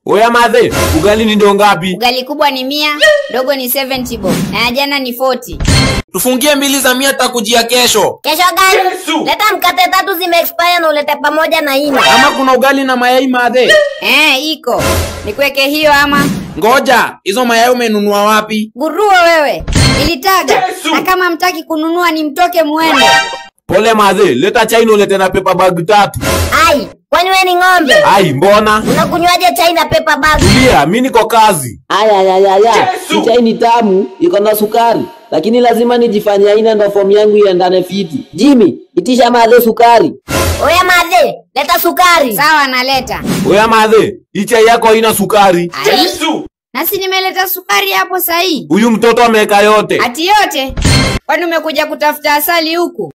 Oya madhe, ugali ni ndo ngapi? Ugali kubwa ni mia, ndogo ni 70 bob. Na ya jana ni 40. Tufungie mbili za mia takujia kesho. Kesho gani? Leta mkate tatu zime expire na ulete pamoja na ina. Ama kuna ugali na mayai madhe? Eh, iko. Nikuweke hiyo ama Ngoja, hizo mayai umenunua wapi? guruo wewe. Nilitaga. Na kama mtaki kununua ni mtoke muende. Pole madhe, leta chai na ulete na paper bag tatu. Ai, kwani wewe ni ng'ombe? Ai, mbona? Unakunywaje chai na paper bag? Tulia, mi niko kazi. Aya, aya, aya, aya. Hii chai ni tamu, iko na sukari, lakini lazima nijifanye aina ndo fomu yangu iendane fiti. Jimmy, itisha madhe sukari. Oya madhe, leta sukari. Sawa naleta. Oya madhe, hii chai yako haina sukari. Ai. Na si nimeleta sukari hapo sahi. Huyu mtoto ameweka yote. Ati yote. Kwani umekuja kutafuta asali huku?